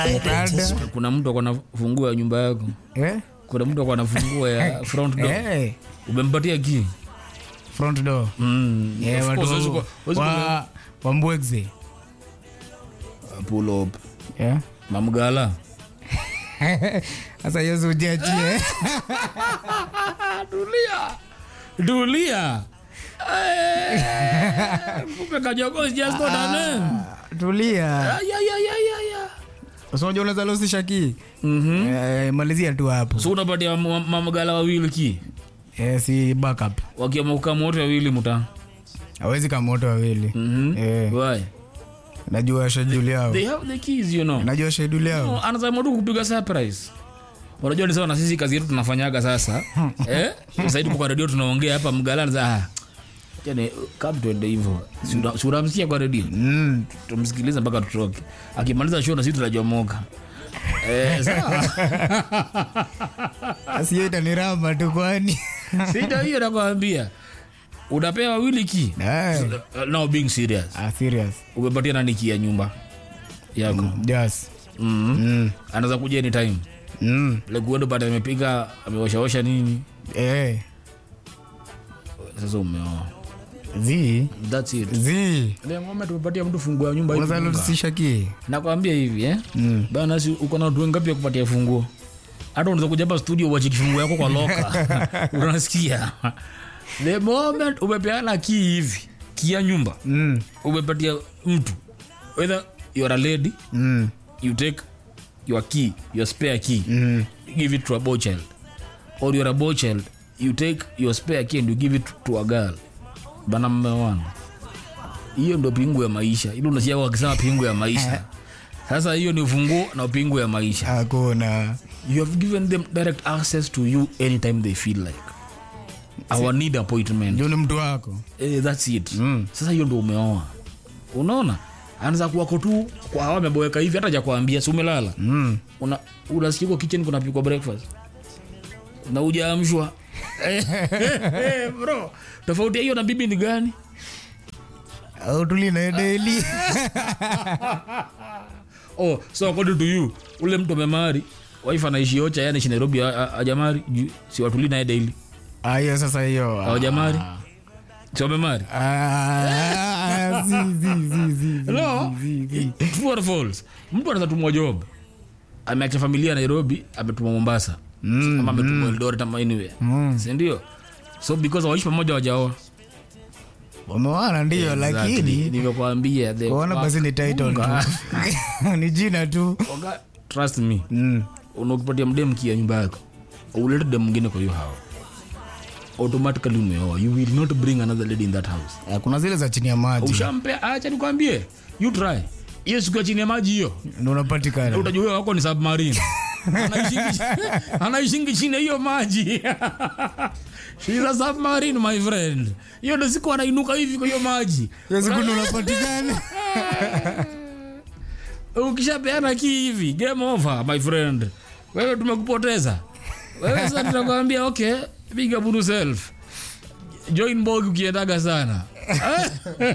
Kada. kuna mtu akona funguo ya nyumba yako Eh? kuna mtu akona funguo ya front door Eh, umempatia ki front door. mm. Eh, of watu course, huwezi ku- huwezi wa wa Mbwegze. ku- pull up Yeah. mamgala Sasa hiyo si ujiachie. tulia tulia Eh, kumbe kajogo is just not a name. Tulia. Ay, ay, ay, ay, ay, ay. Sasa unajua unaweza losisha ki. Mhm. Eh, malizia tu hapo. so unapatia ma- mamgala wawili ki Eh, si backup. wakiamua kukama wote wawili muta Hawezi kama moto wawili. Mhm. Eh, Why? najua schedule yao. they have the keys you know Najua schedule yao. No, anasema tu kupiga surprise unajua ni sawa na sisi kazi yetu tunafanyaga sasa eh? saidi kwa redio tunaongea hapa mgalani za ah, yani kama tuende hivyo Si unamsikia kwa redio Mm. tumsikilize mpaka tutoke akimaliza show na sisi tunajomoka eh, sawa Asiyo itaniramba tu kwani. sita hiyo nakwambia unapewa wawili ki Eh. now being serious Ah, serious. umepatia nani ki ya nyumba yako Yes. mm. Mm. anaweza kuja anytime Mm. lekuendo pata amepika ameoshaosha nini Eh. sasa umeoa Zi. That's it. Zi. Ile ngoma tumepatia mtu funguo ya nyumba Unaweza hivi. losisha ki. Nakwambia hivi eh. Mm. Bana si uko na watu wengapi ya kupatia funguo? Hata unaweza kuja hapa studio uache kifunguo yako kwa loka. Unasikia? The moment umepeana key hivi, key ya nyumba, Mm. umepatia mtu. Whether you are a lady, Mm. you take your key, your spare key, Mm. give it to a boy child. Or you are a boy child, you take your spare key and you give it to a girl. Bana mmewana. Hiyo ndo pingu ya maisha. Ile unasikia wakisema pingu ya maisha. Sasa hiyo ni ufunguo na pingu ya maisha. Hakuna. You have given them direct access to you anytime they feel like. Our need appointment. Ndio ni mtu wako. Eh, that's it. Mm. Sasa hiyo ndo umeoa. Unaona? Anza kuwako tu kwa hawa ameboeka hivi hata ja kuambia si umelala. Mm. Una unasikia kwa kitchen kuna pikwa breakfast. Na hujaamshwa. Eh, eh, bro. Tofauti ya hiyo na bibi ni gani? Au tuli na daily. Oh, so according to you, ule mtu amemari, wife anaishi Ocha, yeye anaishi Nairobi, ha- ha- hajamari, ju- si watuli naye daily. Ah, hiyo sasa hiyo. Hawajamari? Si wamemari? Ah, zi zi zi zi. zi, No. zi, zi. True or false? Mtu anaweza tumwa job. Ameacha familia Nairobi, ametumwa Mombasa. Mm, Ama ametumwa Eldoret ama anywhere. Mm. Si ndio? So because waishi pamoja wajaoa. Wamewana ndio Exactly. lakini Nimekuambia the kuona basi ni title Unga. tu. Ni jina tu. Oga, Trust me. Mm. unakupatia mdem kia nyumba yako ulete dem mwingine kwa hiyo hao automatically umeoa you will not bring another lady in that house Ah, Kuna zile za chini ya maji. ushampea acha nikwambie you try hiyo siku ya chini ya maji hiyo Ndio unapatikana. utajua huyo wako ni submarine Anaishingi- anaishingi chini ya hiyo maji She's a submarine my friend hiyo ndo siku anainuka hivi kwa hiyo maji Hiyo siku ndio unapatikana. ukishapeana ki hivi game over my friend wewe tumekupoteza wewe sasa tunakwambia okay big up on yourself join bog ukiendaga sana